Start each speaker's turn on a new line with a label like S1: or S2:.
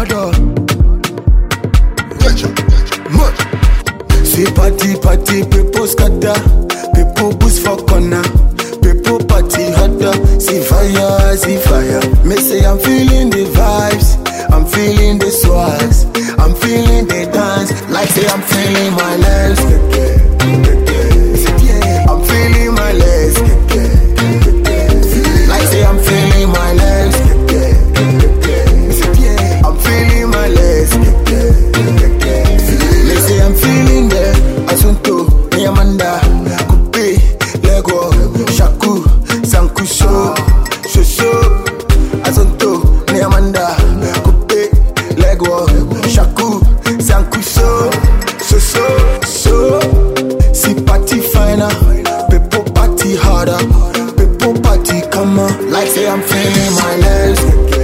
S1: harder. Much. See party, party, people scatter. People boost for corner. People party harder. See fire, see fire. Me say I'm feeling the vibes. I'm feeling the swags. I'm feeling the dance. Like say I'm feeling my legs. I'm feeling my legs. Like say I'm feeling my legs. I'm feeling my legs. They say I'm feeling the Asunto, Niamanda, Coupe, Lego, Shaku, Sankusho, Shosho, Asunto, Niamanda, Coupe, Lego, Shaku, Sankusho, Shosho, So, see party finer, people party harder, people party come on, like say I'm feeling my legs.